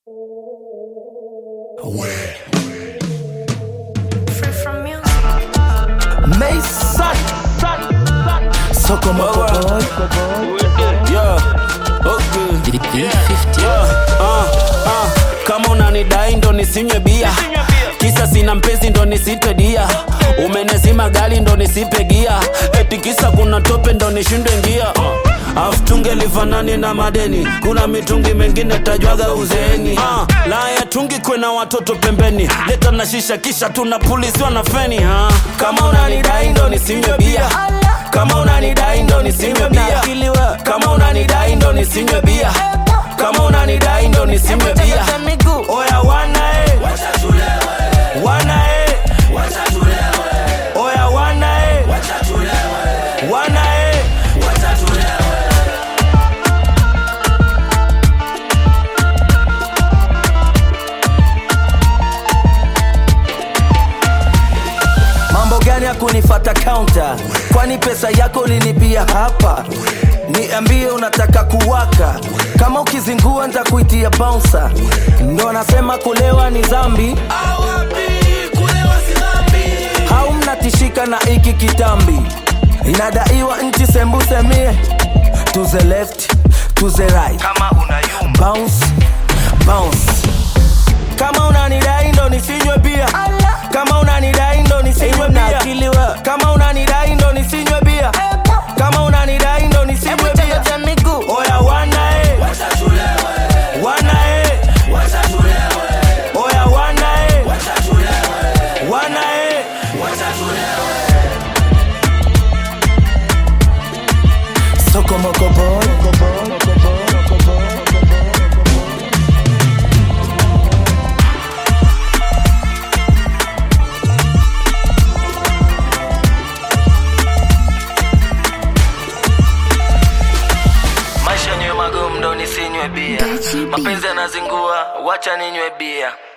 Free from music. Mason Soko Moko Boy Yeah, okay. Yeah, uh, uh. Kama unanidai ndo nisinywe bia kisa sina mpenzi ndo nisitwe dia umenezima gari ndo nisipe gia eti kisa kuna tope ndo nishindwe ngia afu tunge lifanani na madeni kuna mitungi mengine tajwaga uzeeni uh, la ya tungi kwena watoto pembeni leta na shisha kisha tunapulisiwa na feni uh. kama unanidai ndo nisinywe bia kama unanidai ndo nisinywe bia kama unanidai ndo nisinywe bia kama unanidai ndo nisinywe bia oya wana e wana e oya wana e wana e Mambo gani ya kunifata counter Kwani pesa yako ulinipia hapa Niambie unataka kuwaka Kama ukizingua nitakuitia bouncer Ndo nasema kulewa ni zambi Hau mnatishika na iki kitambi Inadaiwa nchi sembusemie To the left, to the right kama unayumba bounce bounce kama unanidai ndo nisinywe bia kama unanidai ndo nisinywe bia kama unanidai ndo nisinywe bia kama unanidai ndo nisinywe bia oya wana e wana e oya wana e wana e Soko Moko Boy maisha nywe magumu ndo nisinywe bia Gachi B. mapenzi yanazingua wacha ninywe bia